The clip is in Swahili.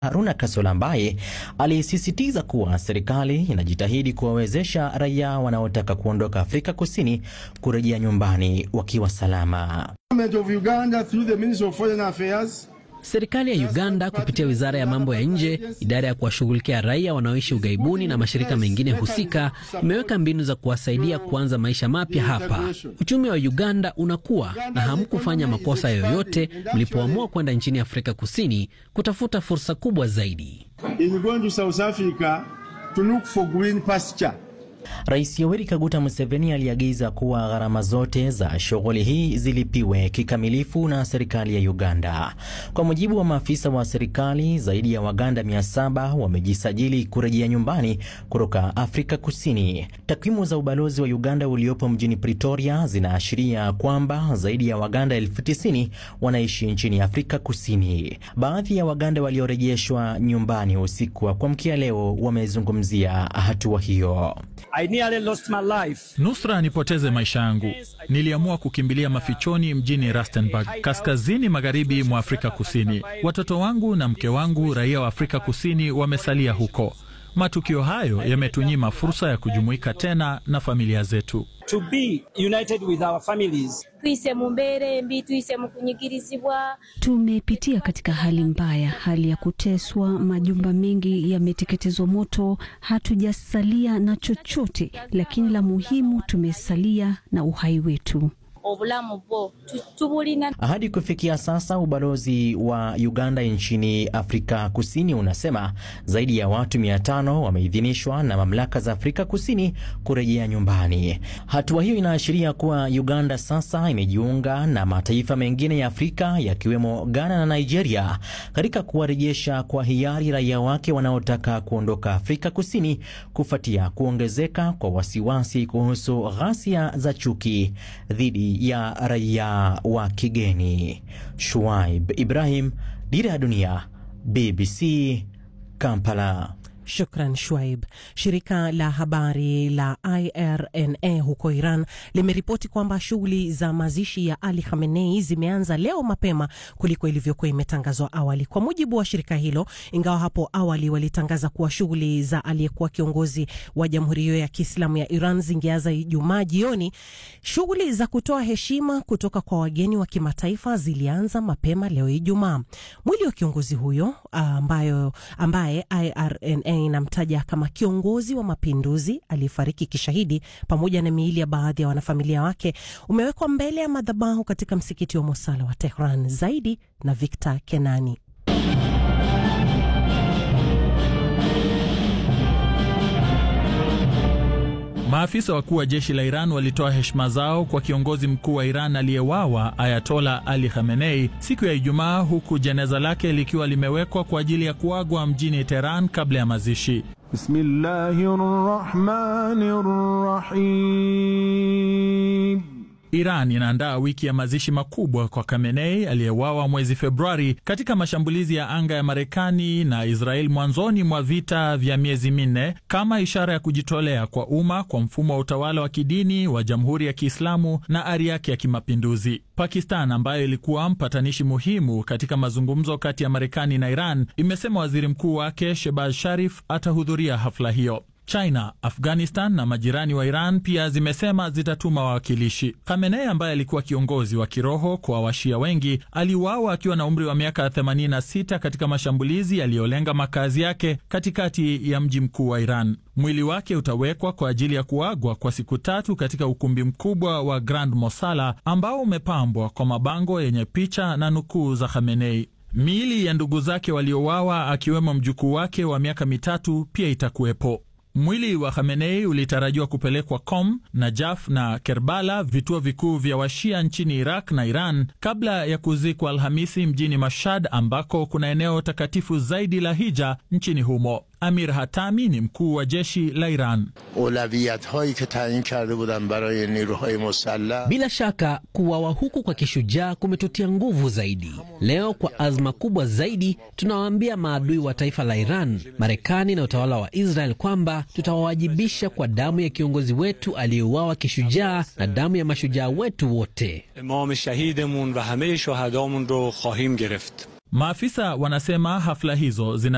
Haruna Kasola ambaye alisisitiza kuwa serikali inajitahidi kuwawezesha raia wanaotaka kuondoka Afrika Kusini kurejea nyumbani wakiwa salama. Serikali ya Uganda kupitia wizara ya mambo ya nje, idara ya kuwashughulikia raia wanaoishi ughaibuni na mashirika mengine husika imeweka mbinu za kuwasaidia kuanza maisha mapya hapa. Uchumi wa Uganda unakuwa na hamkufanya makosa yoyote mlipoamua kwenda nchini Afrika Kusini kutafuta fursa kubwa zaidi. Rais Yoweri Kaguta Museveni aliagiza kuwa gharama zote za shughuli hii zilipiwe kikamilifu na serikali ya Uganda. Kwa mujibu wa maafisa wa serikali, zaidi ya Waganda 700 wamejisajili kurejea nyumbani kutoka Afrika Kusini. Takwimu za ubalozi wa Uganda uliopo mjini Pretoria zinaashiria kwamba zaidi ya Waganda elfu tisini wanaishi nchini Afrika Kusini. Baadhi ya Waganda waliorejeshwa nyumbani usiku wa kuamkia leo wamezungumzia hatua hiyo. I nearly lost my life. Nusra nipoteze maisha yangu. Niliamua kukimbilia mafichoni mjini Rustenburg, kaskazini magharibi mwa Afrika Kusini. Watoto wangu na mke wangu, raia wa Afrika Kusini, wamesalia huko. Matukio hayo yametunyima fursa ya kujumuika tena na familia zetu. To be united with our families. twise mu mbeera embi twise mu kunyigirizibwa Tumepitia katika hali mbaya, hali ya kuteswa, majumba mengi yameteketezwa moto, hatujasalia na chochote, lakini la muhimu tumesalia na uhai wetu. obulamu bwo tu- tubulina Hadi kufikia sasa ubalozi wa Uganda nchini Afrika Kusini unasema zaidi ya watu 500 wameidhinishwa na mamlaka za Afrika Kusini kurejea nyumbani. Hatua hiyo inaashiria kuwa Uganda sasa imejiunga na mataifa mengine ya Afrika yakiwemo Ghana na Nigeria katika kuwarejesha kwa hiari raia wake wanaotaka kuondoka Afrika Kusini kufuatia kuongezeka kwa wasiwasi kuhusu ghasia za chuki dhidi ya raia wa kigeni. Shuaib Ibrahim, Dira ya Dunia, BBC, Kampala. Shukran Shwaib. Shirika la habari la IRNA huko Iran limeripoti kwamba shughuli za mazishi ya Ali Khamenei zimeanza leo mapema kuliko ilivyokuwa imetangazwa awali. Kwa mujibu wa shirika hilo, ingawa hapo awali walitangaza kuwa shughuli za aliyekuwa kiongozi wa jamhuri hiyo ya Kiislamu ya Iran zingeanza Ijumaa jioni, shughuli za kutoa heshima kutoka kwa wageni wa kimataifa zilianza mapema leo Ijumaa. Mwili wa kiongozi huyo ambayo, ambaye IRNA inamtaja kama kiongozi wa mapinduzi aliyefariki kishahidi pamoja na miili ya baadhi ya wanafamilia wake umewekwa mbele ya madhabahu katika msikiti wa Mosala wa Tehran. Zaidi na Victor Kenani. Maafisa wakuu wa jeshi la Iran walitoa heshima zao kwa kiongozi mkuu wa Iran aliyewawa Ayatola Ali Khamenei siku ya Ijumaa, huku jeneza lake likiwa limewekwa kwa ajili ya kuagwa mjini Teheran kabla ya mazishi. Bismillahirrahmanirrahim. Iran inaandaa wiki ya mazishi makubwa kwa Khamenei aliyewawa mwezi Februari katika mashambulizi ya anga ya Marekani na Israel mwanzoni mwa vita vya miezi minne kama ishara ya kujitolea kwa umma kwa mfumo wa utawala wa kidini wa Jamhuri ya Kiislamu na ari yake ya kimapinduzi. Pakistan ambayo ilikuwa mpatanishi muhimu katika mazungumzo kati ya Marekani na Iran imesema waziri mkuu wake Shehbaz Sharif atahudhuria hafla hiyo. China, Afghanistan na majirani wa Iran pia zimesema zitatuma wawakilishi. Khamenei ambaye alikuwa kiongozi wa kiroho kwa washia wengi aliuawa akiwa na umri wa miaka 86 katika mashambulizi yaliyolenga makazi yake katikati ya mji mkuu wa Iran. Mwili wake utawekwa kwa ajili ya kuagwa kwa siku tatu katika ukumbi mkubwa wa Grand Mosala ambao umepambwa kwa mabango yenye picha na nukuu za Khamenei. Miili ya ndugu zake waliouawa akiwemo mjukuu wake wa miaka mitatu pia itakuwepo. Mwili wa Khamenei ulitarajiwa kupelekwa Qom, Najaf na Kerbala, vituo vikuu vya washia nchini Iraq na Iran, kabla ya kuzikwa Alhamisi mjini Mashhad, ambako kuna eneo takatifu zaidi la hija nchini humo. Amir Hatami ni mkuu wa jeshi la Iran. Bila shaka kuwawa huku kwa kishujaa kumetutia nguvu zaidi. Leo kwa azma kubwa zaidi, tunawaambia maadui wa taifa la Iran, Marekani na utawala wa Israel kwamba tutawawajibisha kwa damu ya kiongozi wetu aliyeuawa kishujaa na damu ya mashujaa wetu wote. imam shahidemon va hame shohadamun ro khahim gereft Maafisa wanasema hafla hizo zina